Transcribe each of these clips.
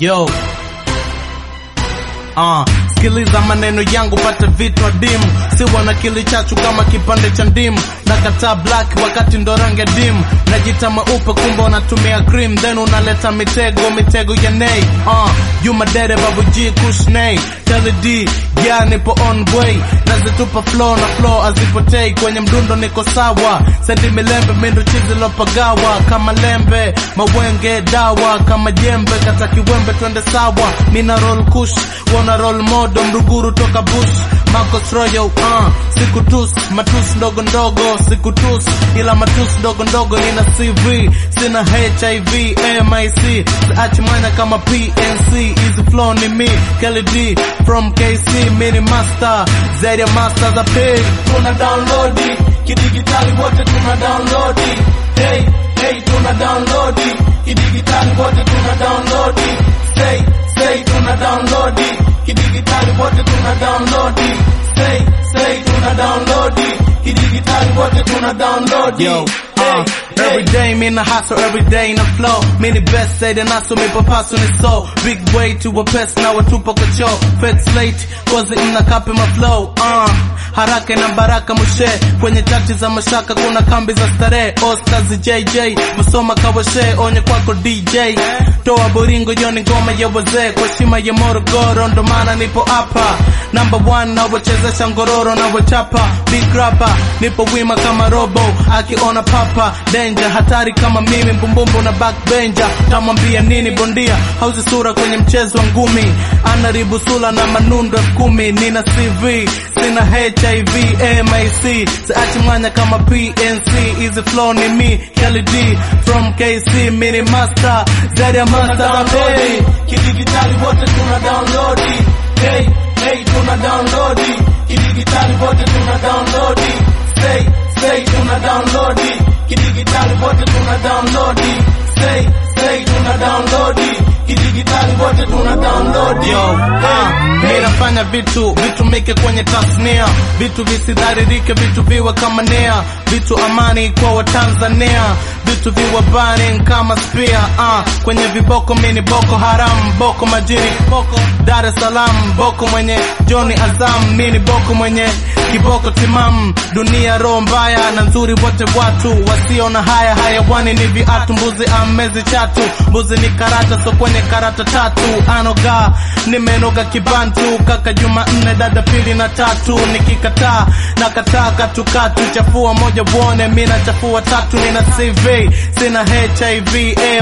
Yo. Uh, sikiliza maneno yangu pate vitu adimu, si wana kili chachu kama kipande cha ndimu. Nakataa black wakati ndo rangi dim, najita maupe kumbe unatumia cream, then unaleta mitego mitego ya nei. Uh, Juma Dede Babu G Kushney Tele D yeah, nipo on way, nazitupa flow na flow azipotei kwenye mdundo, niko sawa. Sendi milembe mindo chizi lopagawa kama lembe mawenge dawa kama jembe kata kiwembe twende sawa. Mina roll kush wana roll modo mruguru toka bush Marcos Royal uh, siku tus matus ndogo ndogo siku tus ila matus ndogo ndogo nina CV sina HIV MIC saachi mwanya kama PNC easy flow ni me Kelly D from KC mini master zaidi ya master za pay tuna download kidigitali wote tuna download hey hey tuna download kidigitali wote tuna download say say tuna download kidigitali wote tuna download say say tuna download kidigitali wote tuna download yo uh, every day me na hustle every day in a flow mini best say the naso me papaso ni so big way to a pest na watupa kwa cho fed slate cause mna kape my flow uh haraka na baraka mushe kwenye chati za mashaka kuna kambi za starehe Oscars JJ msoma kawashe onye kwako DJ toa boringo yoni ngoma ya wazee kwa shima ya Morogoro ndo maana nipo hapa number one na wachezesha ngororo na wachapa big rapper nipo wima kama robo akiona papa danger hatari kama mimi mbumbumbu na backbenja tamwambia nini bondia hauzi sura kwenye mchezo wa ngumi anaribu sula na manundo elfu kumi nina CV sina HIV MIC saachi mwanya kama PNC easy flow ni me Kelly D from KC mini master zaidi ya master wa hey kidigitali wote tuna download hey hey tuna download kidigitali wote tuna download say say tuna download kidigitali wote tuna download say say tuna download kidigitali wote tuna download yo uh, mimi nafanya vitu vitu meke kwenye tasnia vitu visidharirike vitu viwe kama nia vitu amani kwa watanzania vitu viwe burning kama spia uh, kwenye viboko mini boko haram boko majini boko Dar es Salaam boko mwenye Johnny Azam mini boko mwenye kiboko timam dunia roho mbaya na nzuri wote watu wasio na haya hayawani ni viatu mbuzi amezi chatu mbuzi ni karata so kwenye karata tatu anoga nimenoga kibantu kaka juma nne dada pili na tatu nikikataa nakataa katukatu chafua moja uone mina chafua tatu nina CV sina HIV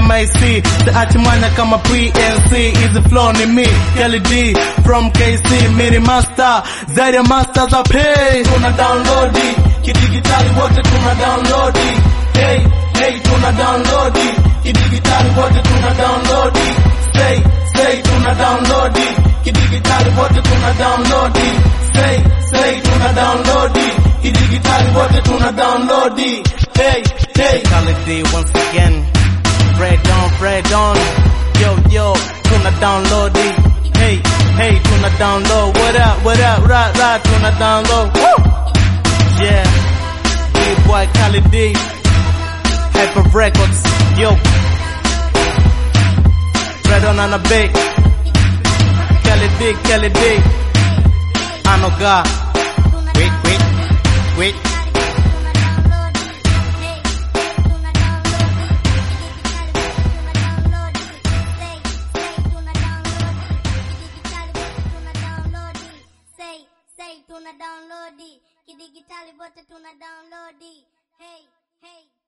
MIC saachi mwanya kama PNC easy flow ni me Kelly D from KC mini master zaidi ya master za pay tuna download kidigitali wote tuna download hey hey tuna download kidigitali wote tuna download say say tuna download kidigitali wote tuna download say say tuna download kidigitali wote tuna download hey hey Kelly D once again Fred on Fred on yo yo tuna download hey hey tuna download what up what up right right tuna download Woo! yeah big boy Khalid D Hyper Records yo Fred on on a big Khalid D Khalid D I know God wait wait wait tuna download kidigitali bote tuna download hey hey